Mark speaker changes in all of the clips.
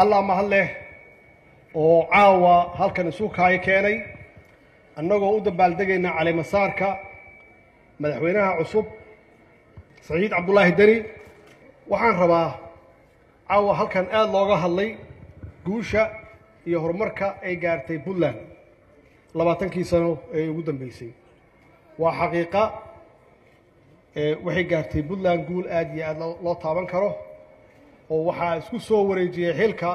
Speaker 1: allah mahad leh oo caawa halkan isu kaayo keenay annagoo u dabaaldegayna caleemasaarka madaxweynaha cusub saciid cabdullaahi deni waxaan rabaa caawa halkan aada looga hadlay guusha iyo horumarka ay gaartay puntland labaatankii sano ee ugu dambeysay waa xaqiiqa waxay gaartay puntland guul aada iyo aada loo taaban karo oo waxaa isku soo wareejiyey xilka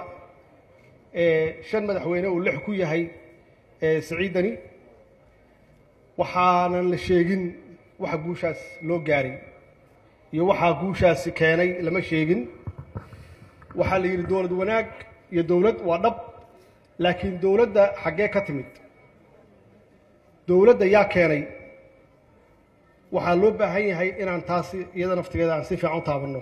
Speaker 1: shan madaxweyne uu lix ku yahay saciidani waxaanan la sheegin waxa guushaas loo gaaray iyo waxaa guushaasi keenay lama sheegin waxaa la yidhi dowlad wanaag iyo dowlad waa dhab laakiin dowladda xaggee ka timid dowladda yaa keenay waxaa loo baahan yahay inaan taasi iyada naftigeeda aan si fiican u taabanno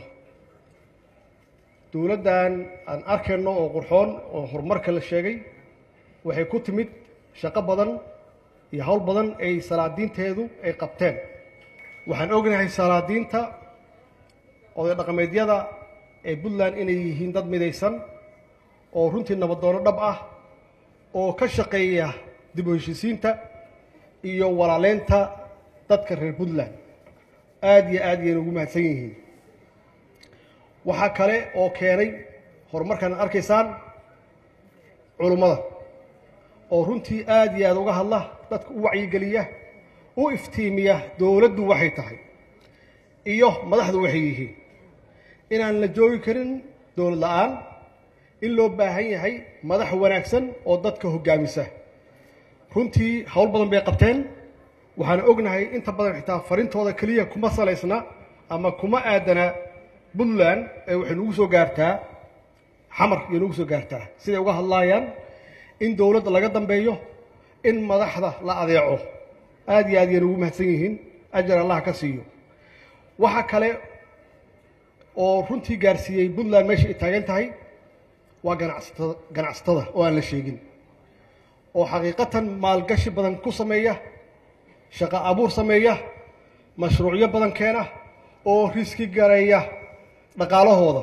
Speaker 1: dowladdan aan arkayno oo qurxoon oo horumarka la sheegay waxay ku timid shaqo badan iyo howl badan ay salaadiinteedu ay qabteen waxaan ognahay salaadiinta oday dhaqameedyada ee puntland inay yihiin dad midaysan oo runtii nabadoono dhab ah oo ka shaqeeya dib u heshisiinta iyo walaaleynta dadka reer puntland aada iyo aad yayna ugu mahadsan yihiin waxaa kale oo keenay horumarkan ad arkaysaan culummada oo runtii aada iyo aada uga hadla dadka u wacyigeliya u iftiimiya dowladdu waxay tahay iyo madaxdu waxay yihiin inaan la joogi karin dowlad la-aan in loo baahan yahay madax wanaagsan oo dadka hoggaamisa runtii howl badan bay qabteen waxaan ognahay inta badan xitaa farintooda keliya kuma salaysna ama kuma aadana puntland ee waxay nagu soo gaartaa xamar iyo nagu soo gaartaa siday uga hadlaayaan in dowladda laga dambeeyo in madaxda la adeeco aada iyo aad yayna ugu mahadsan yihiin ajar allah ka siiyo waxa kale oo runtii gaarsiiyey puntland meesha ay taagan tahay waa ganacsatada ganacsatada oo aan la sheegin oo xaqiiqatan maalgashi badan ku sameeya shaqo abuur sameeya mashruucyo badan keena oo riski gareeya dhaqaalahooda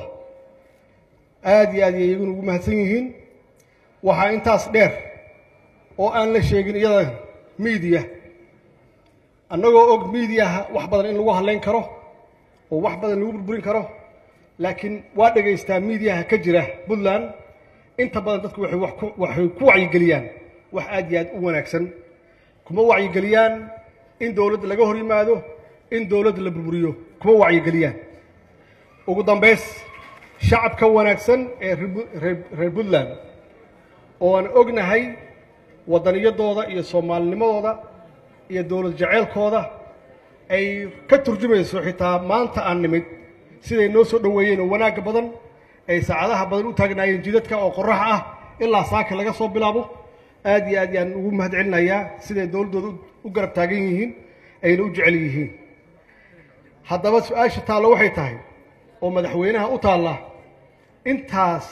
Speaker 1: aada iyo aad yay iyaguna ugu mahadsan yihiin waxaa intaas dheer oo aan la sheegin iyada miidiya annagoo og miidiyaha wax badan in lagu hadlayn karo oo wax badan lagu burburin karo laakiin waa dhegaystaa miidiyaha ka jira puntland inta badan dadku waxay wax ku waxay ku wacyigeliyaan wax aada iyo aad u wanaagsan kuma wacyigeliyaan in dowladda laga hor yimaado in dowladda la burburiyo kuma wacyigeliyaan ugu dambays shacabka wanaagsan ee reer puntland oo aan ognahay waddaniyadooda iyo soomaalinimadooda iyo dowlad jaceylkooda ay ka turjumayso xitaa maanta aan nimid siday noo soo dhoweeyeen oo wanaagga badan ay saacadaha badan u taagnaayeen jidadka oo qorax ah ilaa saaka laga soo bilaabo aada iyo aad yaan ugu mahad celinayaa siday dowladdooda u garab taagan yihiin ayna u jecel yihiin haddaba su-aasha taallo waxay tahay oo madaxweynaha u taalla intaas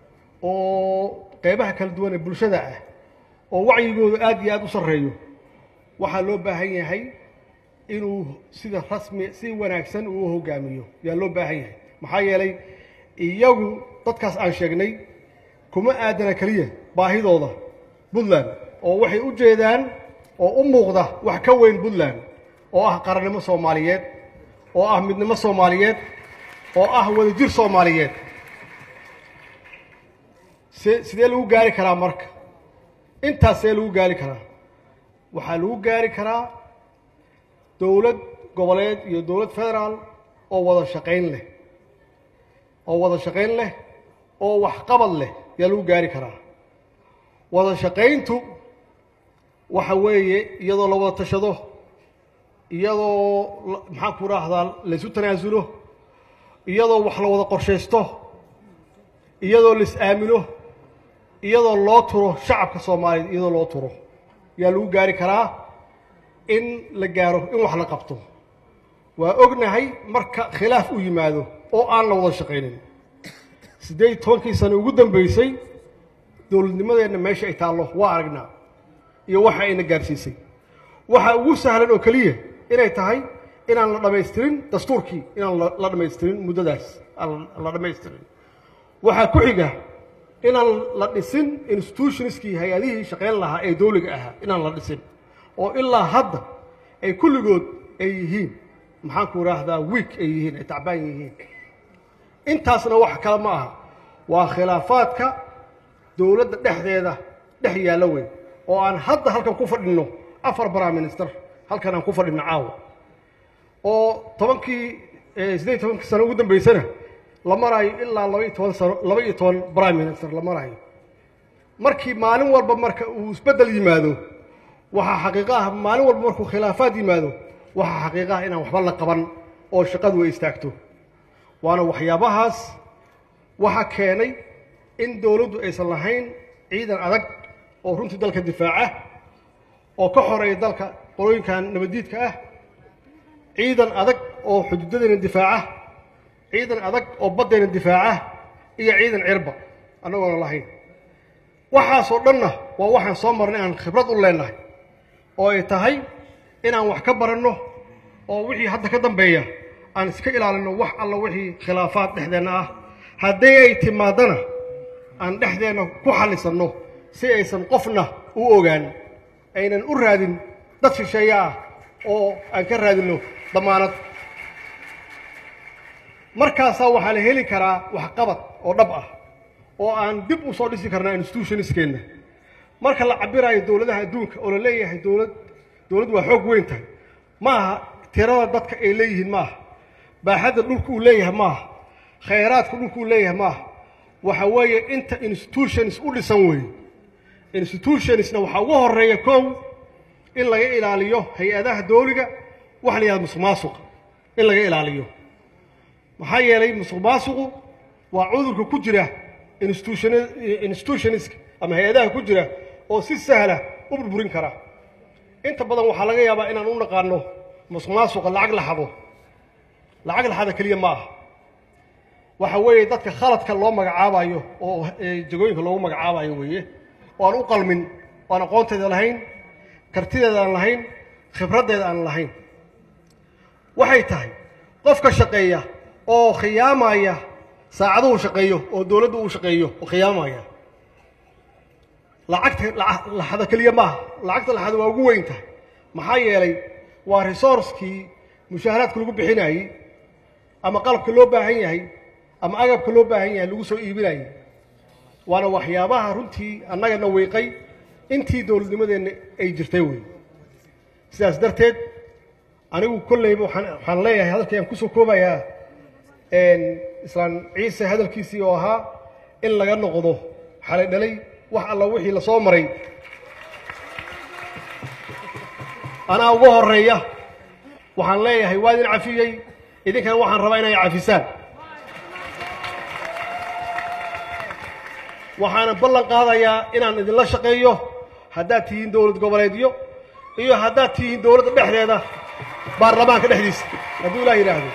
Speaker 1: oo qeybaha kala duwan ee bulshada ah oo wacyigoodu aada iyo aada u sarreeyo waxaa loo baahan yahay inuu sida rasmi si wanaagsan uu u hoggaamiyo yaa loo baahan yahay maxaa yeelay iyagu dadkaas aan sheegnay kuma aadana keliya baahidooda puntland oo waxay u jeedaan oo u muuqda wax ka weyn puntland oo ah qarannimo soomaaliyeed oo ah midnimo soomaaliyeed oo ah wadajir soomaaliyeed se sidee lagu gaari karaa marka intaas see lagu gaari karaa waxaa lagu gaari karaa dowlad goboleed iyo dowlad federaal oo wada shaqayn leh oo wada shaqayn leh oo waxqabad leh yaa lagu gaari karaa wada shaqayntu waxa weeye iyadoo la wada tashado iyadoo maxaan ku raahdaa laysu tanaasulo iyadoo wax la wada qorshaysto iyadoo la is aamino iyadoo loo turo shacabka soomaaliyeed iyadoo loo turo yaa lagu gaari karaa in la gaaro in wax la qabto waa ognahay marka khilaaf u yimaado oo aan la wada shaqaynin siddeed iyo tobankii sano ugu dambeysay dowladnimadeenna meesha ay taallo waa aragnaa iyo waxa ayna gaarsiisay waxa ugu sahlan oo keliya inay tahay inaan la dhammaystirin dastuurkii inaan la- la dhammaystirin muddadaas aan la dhammaystirin waxaa ku xiga inaan la dhisin institutionskii hay-adihii shaqayn lahaa ee dowliga ahaa inaan la dhisin oo ilaa hadda ay kulligood ay yihiin maxaanku idhaahdaa wiik ay yihiin ay tacbaan yihiin intaasna wax kale ma aha waa khilaafaadka dowladda dhexdeeda dhex yaalla weyn oo aan hadda halkan ku fadhinno afar prime minister halkan aan ku fadhinno caawa oo tobankii siddeed iyo tobankii sano ugu dambeysana la maraayo ilaa laba iyo toban sano laba iyo toban prime minister la maraayo markii maalin walba marka uu isbeddel yimaado waxaa xaqiiqo ah maalin walba markuu khilaafaad yimaado waxaa xaqiiqo ah inaan waxba la qaban oo shaqadu ay istaagto waana waxyaabahaas waxa keenay in dowladdu aysan lahayn ciidan adag oo runtii dalka difaaca oo ka xoreeya dalka qolooyinkan nabaddiidka ah ciidan adag oo xuduudadeena difaaca ciidan adag oo baddeena difaaca iyo ciidan cirba annagoona lahayn waxaasoo dhanna waa waxaan soo marnay aan khibrad u leenahay oo ay tahay inaan wax ka baranno oo wixii hadda ka dambeeya aan iska ilaalinno wax alla wixii khilaafaad dhexdeenna ah haddii ay timaadana aan dhexdeenna ku xallisanno si aysan qofna u ogaan aynan u raadin dad shisheeye ah oo aan ka raadinno damaanad markaasaa waxaa la heli karaa waxqabad oo dhab ah oo aan dib u soo dhisi karnaa institutionskeenna marka la cabiraayo dowladaha adduunka oo la leeyahay dowlad dowladdu waa xoog weyn tahay ma aha tirada dadka ay leeyihiin ma aha baaxadda dhulka uu leeyahay ma aha khayraadka dhulka uu leeyahay ma aha waxa weeye inta institutions u dhisan weeye institutionsna waxaa ugu horeeya kow in laga ilaaliyo hay-adaha dowliga waxa la yihahda musuq maasuqa in laga ilaaliyo maxaa yeelay musuq maasuqu waa cudurka ku jira institution institutionska ama hay-adaha ku jira oo si sahla u burburin kara inta badan waxaa laga yaabaa inaan u naqaano musuq maasuqa lacag laxado lacag laxada keliya ma aha waxa weeye dadka khaladka loo magacaabayo oo jagooyinka loogu magacaabayo weeye oo aan u qalmin oo aan aqoonteeda lahayn kartideeda aan lahayn khibraddeeda aan lahayn waxay tahay qofka shaqeeya oo khiyaamaya saacaduhu shaqeeyo oo dowladdu uu shaqeeyo oo khiyaamaya lacagta laxada keliya maaha lacagta laxada waa ugu weyn tahay maxaa yeelay waa resourcekii mushaaharaadka lagu bixinayey ama qalabka loo baahan yahay ama agabka loo baahan yahay lagu soo iibinayay waana waxyaabaha runtii annagana wiiqay intii dowladnimadeenna ay jirtay wey sidaas darteed anigu kolleyba waxaan waxaan leeyahay hadalkii aan kusoo koobayaa islaan ciise hadalkiisii oo ahaa in laga noqdo xalay dhalay wax alla wixii la soo maray anaa ugu horeeya waxaan leeyahay waa idin cafiyey idinkana waxaan rabaa inay cafisaan waxaana ballan qaadayaa inaan idinla shaqeeyo haddaad tihiin dowlad goboleedyo iyo haddaad tihiin dowladda dhexdeeda baarlamaanka dhexdiisa hadduu ilaah yidhaahdo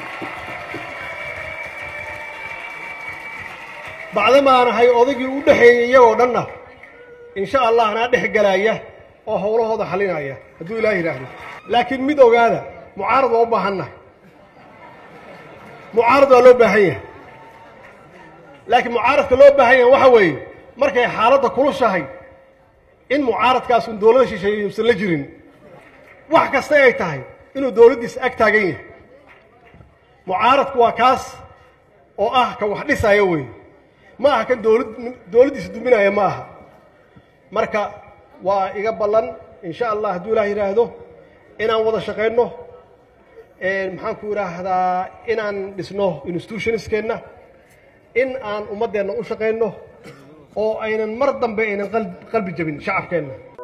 Speaker 1: bacdamaan ahay odaygii u dhexeeyey iyagoo dhanna insha allah anaa dhex galaaya oo howlahooda xalinaya hadduu ilaah yidhaahdo laakiin mid ogaada mucaarad waa u baahannahay mucaarad waa loo baahan yahay laakiin mucaaradka loo baahan yahay waxa weeye markay xaaladda kulushahay in mucaaradkaas un dowlada shisheeye yuusan la jirin wax kasta ay tahay inuu dowladdiisa ag taagan yahay mucaaradku waa kaas oo ah ka wax dhisaya weeye ma aha kan dowlad dowladdiisa duminaya ma aha marka waa iga ballan insha allah hadduu ilaah yidhaahdo inaan wada shaqayno maxaan ku idhaahdaa inaan dhisno institutionskeenna in aan ummaddeenna u shaqayno oo aynan mar dambe aynan qalbi jabin shacabkeenna